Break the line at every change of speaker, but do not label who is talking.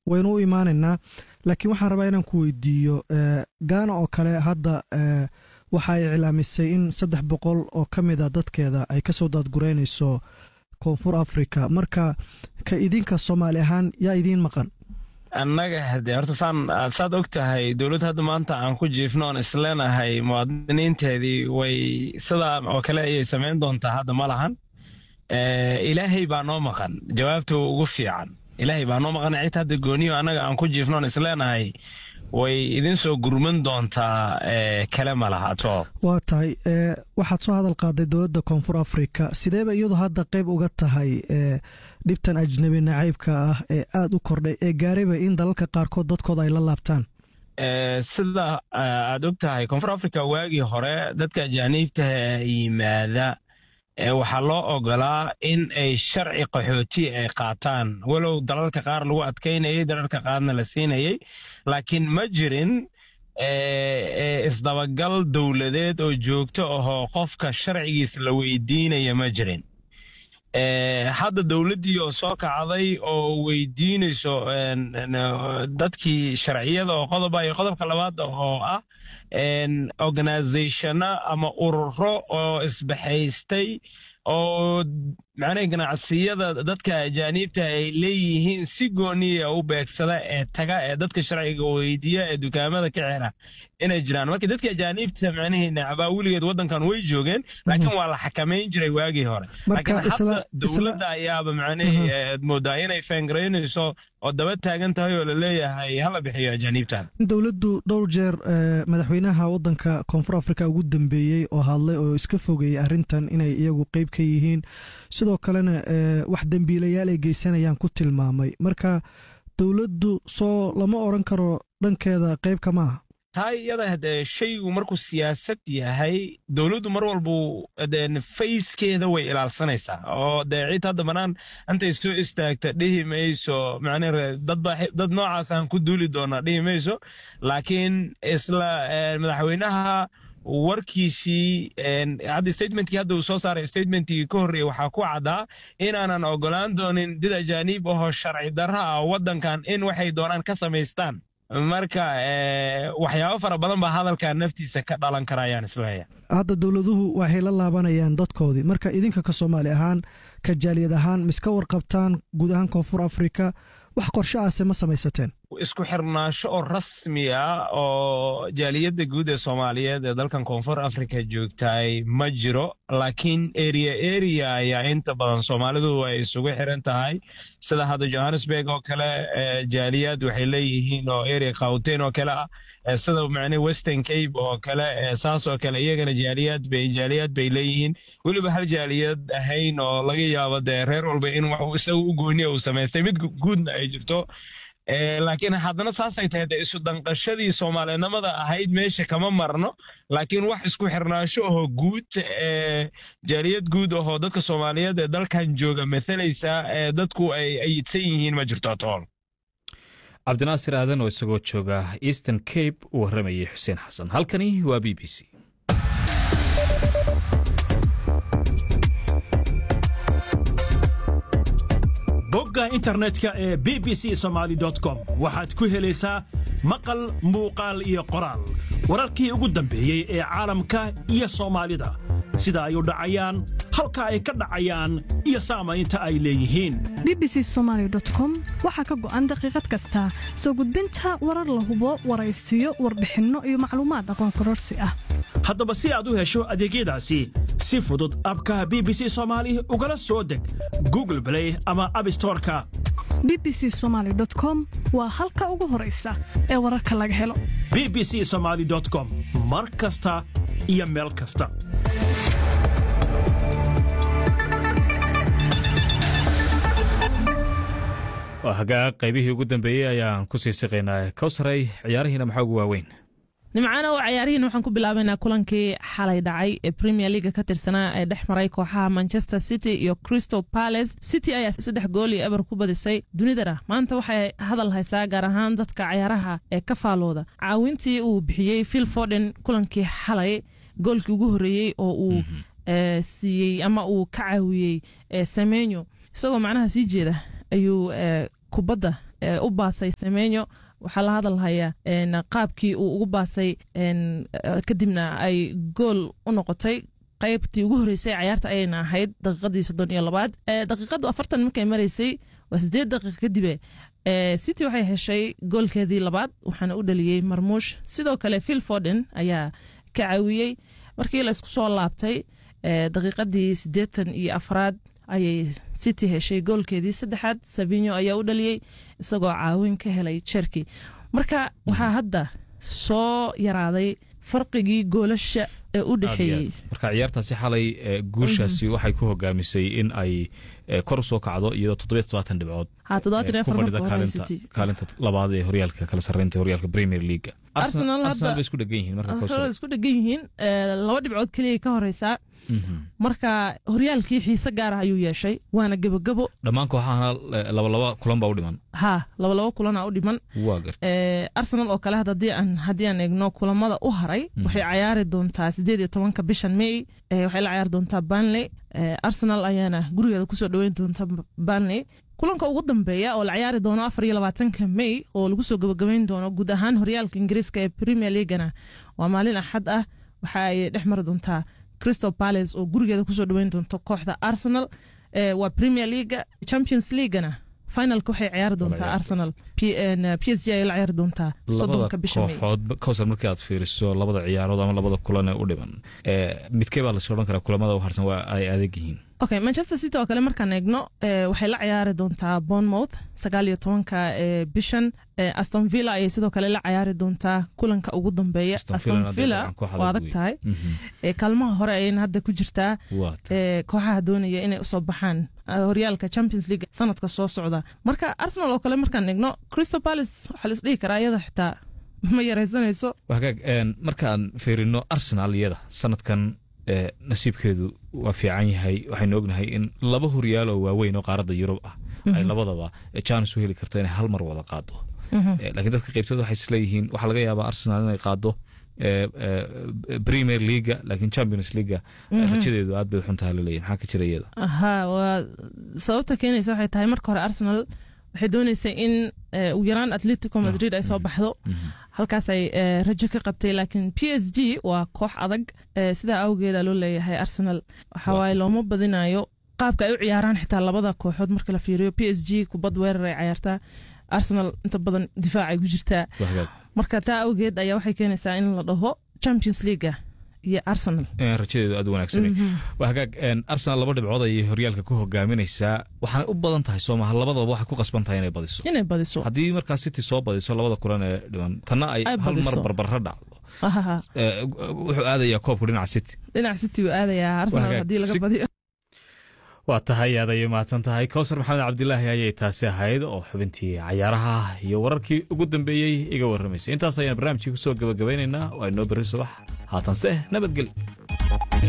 waynu u imaanaynaa laakiin waxaan rabaa inaan ku weydiiyo gaana oo kale hadda waxa ay iclaamisay in saddex boqol oo ka mid a dadkeeda ay kasoo daadgureynayso koonfur africa marka ka idinka soomaali ahaan yaa idiin maqan
annaga hade horta saan saad og tahay dowladd hadda maanta aan ku jiifno oon isleenahay muwaadiniinteedii way sidaa oo kale ayay samayn doontaa hadda ma lahan ilaahay baa noo maqan jawaabta ugu fiican ilaahay baa noo maqan cid hadda gooniyo annaga aan ku jiifno oon isleenahay way idin soo gurman doontaa kale ma laha to
waa tahay waxaad soo hadal qaaday dowladda koonfur africa sideeba iyadu hadda qayb uga tahay dhibtan ajnabi nacaybka ah ee aada u kordhay ee gaarayba in dalalka qaarkood dadkooda ay la laabtaan
sida aad og tahay koonfur africa waagii hore dadka ajaaniibtaha yimaada waxaa loo ogolaa in ay sharci qaxooti ay qaataan walow dalalka qaar lagu adkaynayay dalalka qaarna la siinayay laakiin ma jirin isdabagal dowladeed oo joogto ahoo qofka sharcigiis la weydiinaya ma jirin hadda dowladdii oo soo kacday oo weydiinayso dadkii sharciyada oo qodoba iyo qodobka labaad oo ah organizationa ama ururo oo isbaxaystay oo macnaha ganacsiyada dadka ajaaniibta ay leeyihiin si gooniya u beegsada ee taga ee dadka sharciga weydiiya ee dukaamada ka xira inay jiraan marka dadka ajaaniibta macnihii nacbaa weligeed waddankan way joogeen laakiin waa la xakamayn jiray waagii hore laakiin hadda dowladda ayaaba macnihii moodaa inay feengaraynayso oo daba taagan tahay oo laleeyahay hala bixiyo ajaaniibtan
dowladdu dhowr jeer madaxweynaha waddanka koonfur africa ugu dambeeyey oo hadlay oo iska fogeeyey arrintan inay iyagu qeyb ka yihiin sidoo kalena wax dembiilayaal ay geysanayaan ku tilmaamay marka dowladdu soo lama odran karo dhankeeda qeyb kama aha
taa iyada hadee shaygu markuu siyaasad yahay dowladdu mar walbu fayskeeda way ilaalsanaysaa oo dee cid hadda banaan intay soo istaagta dhihi mayso macnaa dad noocaasaan ku duuli doonaa dhihi mayso laakiin isla madaxweynaha warkiisii hadda statementkii hadda uu soo saaray statementkii ka horreeyey waxaa ku caddaa inaanan ogolaan doonin did ajaaniib ahoo sharci darra ah waddankan in waxay doonaan ka samaystaan marka waxyaabo fara badan baa hadalkan naftiisa ka dhalan kara ayaan isleeya
hadda dowladuhu waxay la laabanayaan dadkoodii marka idinka ka soomaali ahaan ka jaaliyad ahaan miska warqabtaan guud ahaan koonfur africa wax qorshe aase ma samaysateen
isku xirnaansho oo rasmi ah oo jaaliyadda guud ee soomaaliyeed ee dalkan koonfur africa joogtaay ma jiro laakiin eria eria ayaa inta badan soomaalidu ay isugu xiran tahay sida hadda johannesburg oo kale jaaliyad waxay leeyihiin oo eria khawtain oo kale ah sida macne western cape oo kale saas oo kale iyagana jaaliyad bay jaaliyad bay leeyihiin weliba hal jaaliyad ahayn oo laga yaabo dee reer walba in wax isaga u gooniya uu samaystay mid guudna ay jirto laakiin haddana saasay tahay de isu danqashadii soomaalinimada ahayd meesha kama marno laakiin wax isku xirnaansho ahoo guud jaaliyad guud ahoo dadka soomaaliyeed ee dalkan jooga mathalaysa ee dadku ay ayidsan yihiin ma jirto tool
cabdinaasir aadan oo isagoo jooga eastern cape uu warramayay xuseen xasan halkani waa b b c
bogga internetka ee b b c somaali com waxaad ku helaysaa maqal muuqaal iyo qoraal wararkii ugu dambeeyey ee caalamka iyo soomaalida sida ay u dhacayaan halka ay ka dhacayaan iyo saamaynta ay leeyihiin
b b c somaali com waxaa ka go'an daqiiqad kasta soo gudbinta warar la hubo waraysiyo warbixinno iyo macluumaad aqoon kororsi ah
haddaba si aad u hesho adeegyadaasi si fudud abka b b c soomaali ugala soo deg google blay ama abstoreka
b b c somaali com waa halka ugu horaysa ee wararka laga helo
b b c somaali com mar kasta iyo meel kasta
hagaag qaybihii ugu dambeeyey ayaan ku sii siqaynaa kowsaray ciyaarihiina maxaa ugu waaweyn
nimcaana oo cayaarihiin waxaan ku bilaabaynaa kulankii xalay dhacay ee premier leaga ka tirsanaa ee dhex maray kooxaha manchester city iyo crystal palace city ayaa saddex gool iyo eber ku badisay dunidana maanta waxay hadal haysaa gaar ahaan dadka cayaaraha ee ka faalooda caawintii uu bixiyey phil forden kulankii xalay goolkii ugu horreeyey oo uu siiyey ama uu ka caawiyey semenyo isagoo macnaha sii jeeda ayuu kubadda u baasay semenyo waxaa la hadalhayaa qaabkii uu ugu baasay kadibna ay gool u noqotay qaybtii ugu horreysay cayaarta ayayna ahayd daqiiqadii soddon iyo labaad daqiiqadu afartan markay maraysay waa sideed daqiiqa kadibe city waxay heshay goolkeedii labaad waxaana u dhaliyey marmuush sidoo kale phil forden ayaa ka caawiyey markii la isku soo laabtay daqiiqadii siddeetan iyo afraad ayay city heshay goolkeedii saddexaad savinyo ayaa u dhaliyey isagoo caawin ka helay jerki marka waxaa hadda soo yaraaday farqigii goolasha ee u dhexeeyey
marka ciyaartaasi xalay guushaasi waxay ku hogaamisay in ay kor usoo kacdo iyadoo toddobiyo todobaatan dhibcood ku fadhida kaalinta labaad ee horyaalka kala sarreynta horyaalka premier leaga arsenal bay isku dhegan yihiin marka
isku dhegan yihiin laba dhibcood keliya ka horeysaa marka horyaalkii xiise gaara ayuu yeeshay waana gebogebo
dhammaan kooxahana labalaba kulan baa u dhiman
ha labalaba kulana u dhiman arsenal oo kale haddii aan eegno kulamada u haray waxay cayaari doontaa sideed iyo tobanka bishan may waxay la cayaari doontaa banley arsenal ayaana gurigeeda kusoo dhoweyn doonta banley kulanka ugu dambeeya oo la ciyaari doono afar iyo labaatanka may oo lagu soo gabagabeyn doono guud ahaan horyaalka ingiriiska ee premier leagana waa maalin axad ah waxa ay dhex mari doontaa crystal palace oo gurigeeda kusoo dhoweyn doonto kooxda arsenal waa premier leaga champions leaguana finalka waxay ciyaari doontaa arsenal p s g ay la ciyaari doontaa soddonka bisha
kooxood kowsar markii aad fiiriso labada ciyaarood ama labada kulan ee u dhiman midkee baa lasoo odhan karaa kulamada u harsan waa ay adag yihiin
okay manchester city oo kale markaan eegno waxay la ciyaari doontaa bournemouth sagaal iyo tobanka bishan aston villa ayay sidoo kale la ciyaari doontaa kulanka ugu dambeeya aston villa waa adag tahay kaalmaha hore ayayna hadda ku jirtaa kooxaha doonaya inay usoo baxaan horyaalka champions league sanadka soo socda marka arsenal oo kale markaan eegno crystal palace waxaa la isdhihi karaa iyada xitaa ma yaraysanayso
hagaag markaan fiirino arsenal iyada sanadkan nasiibkeedu waa fiican yahay waxaynu ognahay in laba horyaal oo waaweyn oo qaaradda yurub ah ay labadaba jaanis u heli karto inay hal mar wada qaado laakiin dadka qaybtood waxay isleeyihiin waxaa laga yaabaa arsenal inay qaado premier leaga laakiin champions leaga rajadeedu aad bay xuntaha laleeyahy maxaa ka jira iyada
ha waa sababta keenaysa waxay tahay marka hore arsenal waxay dooneysay in ugu yaraan atletico madrid ay soo baxdo halkaas ay rajo ka qabtay laakiin p s g waa koox adag sidaa awgeeda loo leeyahay arsenal waxawaaye looma badinayo qaabka ay u ciyaaraan xitaa labada kooxood marka la fiiriyo p s g kubad weerar ay cayaartaa arsenal inta badan difaacay ku jirtaa marka taa awgeed ayaa waxay keenaysaa in la dhaho champions leaga iyo arsenal
rajadeedu aad u wanaagsanay waa hagaag arsenal laba dhibcood ayay horyaalka ku hogaaminaysaa waxaanay u badan tahay soomaha labadaba waxay ku qasban tahay inay badiso
inay badiso
haddii markaa city soo badiso labada kulan ee dhiman tanna ay hal mar barbarra dhacdo wuxuu aadayaa koobku dhinaca city
dhinaca city uu aadayaa arsenal haddii laga badiyo
waa tahay aad ayay mahadsan tahay kowsar maxamed cabdilaahi ayay taasi ahayd oo xubintii cayaaraha iyo wararkii ugu dambeeyey iga warramaysay intaas ayaan barnaamijkii ku soo gabagabaynaynaa waa inoo berri subax haatanse nabadgel